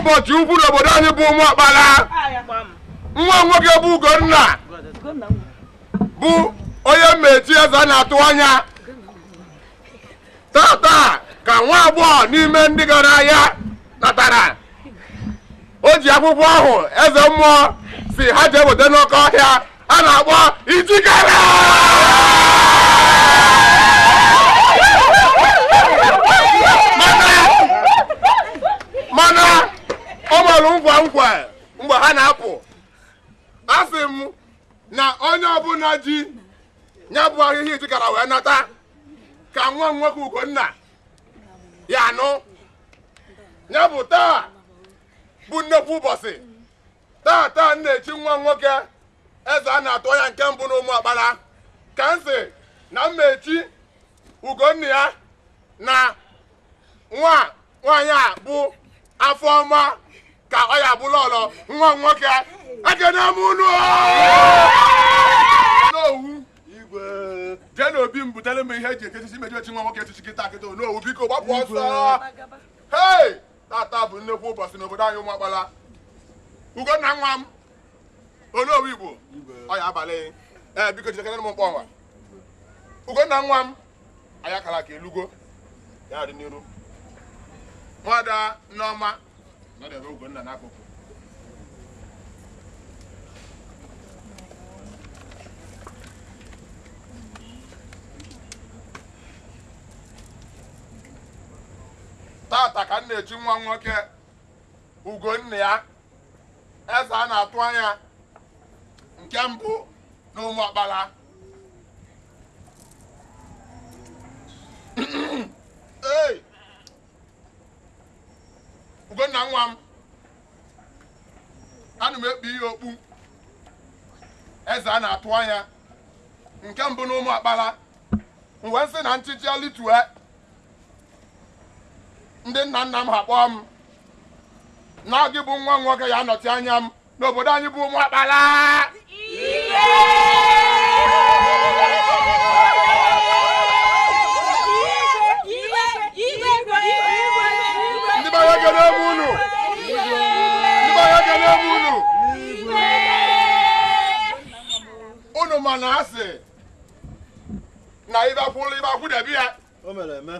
ụbọchị ukwu n'obodo anyị bụ ụmụ ọkpara nwa nwoke bụ ugonna bụ onye mmechi eze a na-atụ anya tata ka nwa agbọghọ n'ime ndị gara ahịa natara o ji akwụkwọ ahụ eze mmụọ si ha jee weta n'oke ọhịa a na-akpọ ijikere mana mana ọ gbara nkwa nkwa mgbe ha na-apụ asị m na onye ọbụla ji ya bụ ahịhịa ijikara wee nata ka nwa m nwoke ugonna ya anụ ya bụ taa bụ nnekwu ụbọchị taa taa m na-echi nwa m nwoke eze a na-atụ ya nke mbụ n'ụmụ ọkpara ka m sị na m na-echi ugonna ya na nwa nwaanyị a bụ afọ ọma ka ọ ya bụla ọlọ nwa m nwoke ekene m unu n'owu igwe jee n'obi m butere m ihe eji ekechisi meji echi nwa nwoke echichi kịta kịta n'owu biko gbapụ ọsọ hei tata bụ nnekwu ụbọchị n'obodo anyị ụmụakpala ugonna nwa m onowu igbo ọ ya abalị ee biko jidekere m mkpọ nwa ugonna nwa m anyị akara ka elugo ya dị n'iru nwada nneọma nọdebe ugonna n'akụkụ tata ka m na-echi nwa nwoke ugonna ya eze a na-atụ anya nke mbụ n'ụmụ ọkpara Hey! ugonna nwa m ana m ekpu ihe okpu eze a na-atụ anya nke mbụ n'ụmụ akpara mgbe nsị na nchichi alitue ndị nna nna m ha kpọọ m na gị bụ nwa m nwoke ya anọchi anya m n'obodo anyị bụ ụmụ akpara ndị be ya ekele m unu ndị be ya ekele m unu unu ma na asị na ịbakwụlụ ịbakwụdebe ya O mere eme.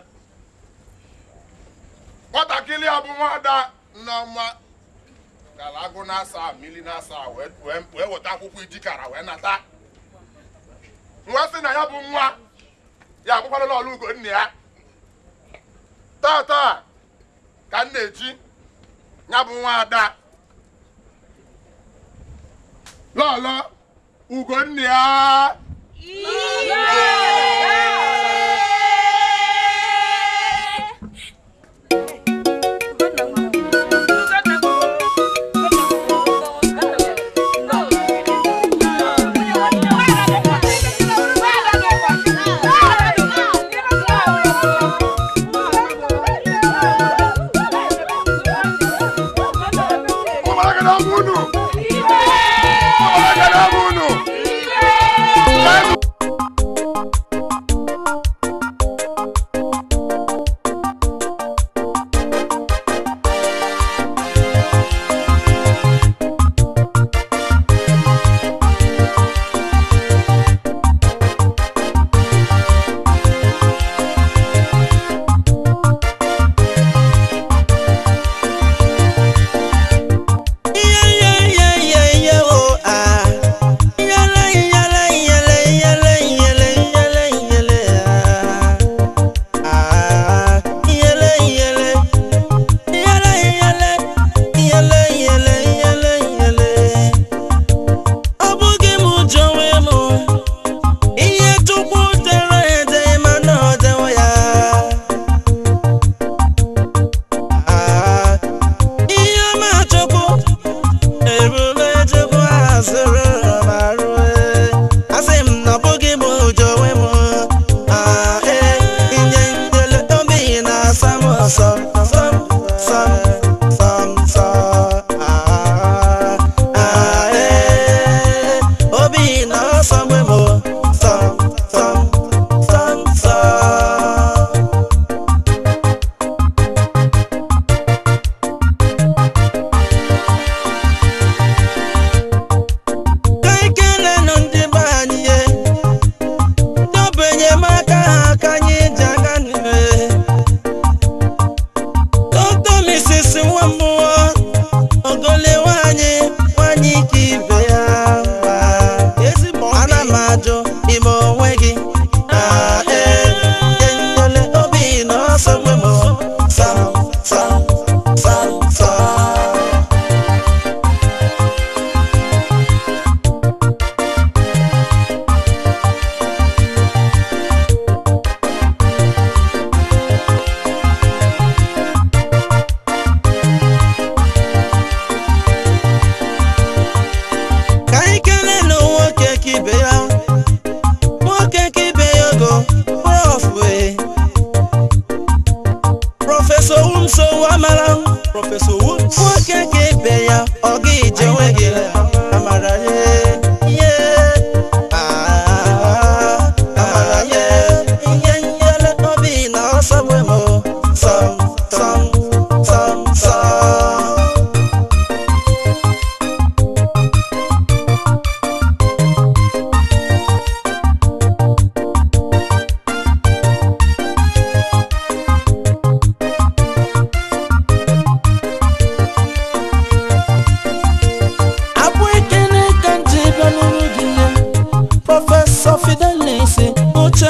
nwatakịrị a bụ nwada nneọma gara agụ na-asa mmiri na-asa wee wee- wee weta akwụkwọ ijikara wee nata nwa sị na ya bụ nwa ya abụkwala n'ọlụ ugonna ya taa taa ka m na-echi ya bụ nwa ada lọlọ ugonna ya ụmụaka na-amụ unu ụmụaka na-amụ unu Yeah, yeah,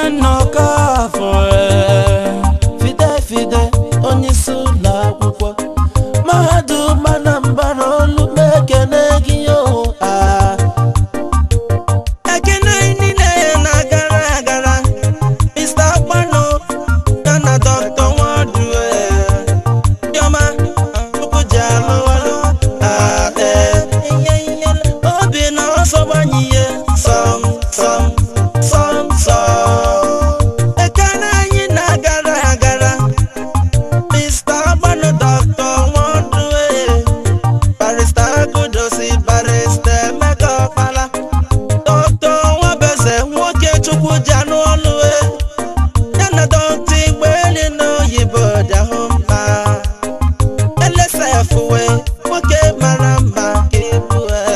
nnọkọ afọ ee, fide fide onye isi ụlọ akwụkwọ mahadum Anambra olu m ekene gị o ah. ekene niile na-agara agara Mr. Akpano ya na Dr. Nwadu ee. Chioma Chukwu ji alụ ọlụ ah, ee. ihe ihe obi na ọsọ gbanye ihe sọm sọm sọm sọm ekene anyị na-agara agara Mr. Akpano Dr. Nwadu ee. Barrister Agudosi Barrister Emeka Ọkpala Dr. Nwabeze nwoke Chukwu ji anụ ọlụ e ya na dọkta Igbeeli n'oyibo dị ahụ mma LSF wee nwoke mara mma ka ebu e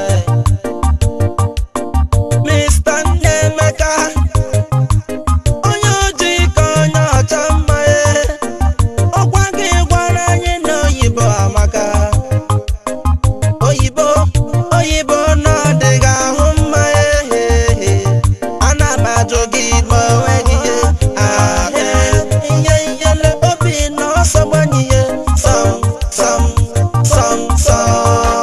Mr. Nnaemeka onye ojii ka onye ọcha mma e ọkwa gị gwara anyị n'oyibo amaka oyibo oyibo n'ọdịghị ahụ mma ehehe ana m ajụ gị ma onwe gị ihe ahe ihe ihele obi na ọsọ gbanye ihe sọm sọm sọm sọm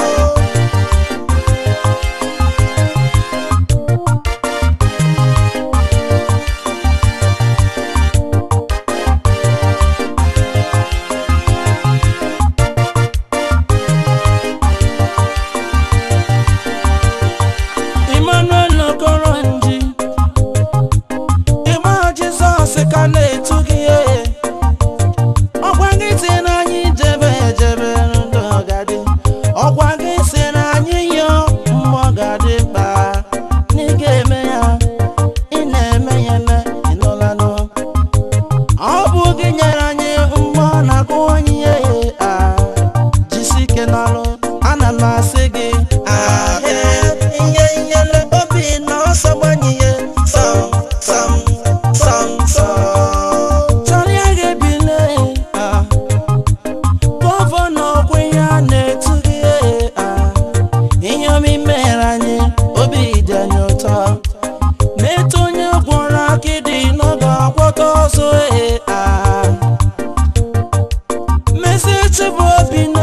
Emmanuel Okoronji ịgba Jizọs ka na-etu gị ee. ọkwa gị si na anyị jebe ejebe ndụ ọgadị ọkwa gị si na anyị yọọ mmụọ gadị mkpa na ị ga-eme ya ị na-eme ya eme ịnụlanụ ọ bụ gị nyere anyị mmụọ na-akụwanye ihe a jisi ike n'ọrụ ana m asị gị ahịa ihe ihele obi na ọsọ gbanye ihe sọm sọm sọm sọm chọrịa ga-ebile ah. gọvanọ ọkwa ihe a na-etu gị ah. ihe omi mere anyị obi dị anyị ụtọ metụ onye gwọrọ akịdị n'oge akwọta ọzọ ee ah. Messi chịbụ obi na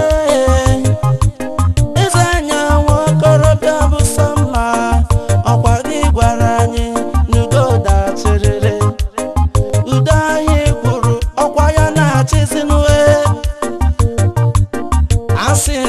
eze anya nwa okorobịa bụ Samma ọkwa gị gwara anyị n'udo dachịrịrị udo anyị kwuru ọkwa ya na-achịzinue asị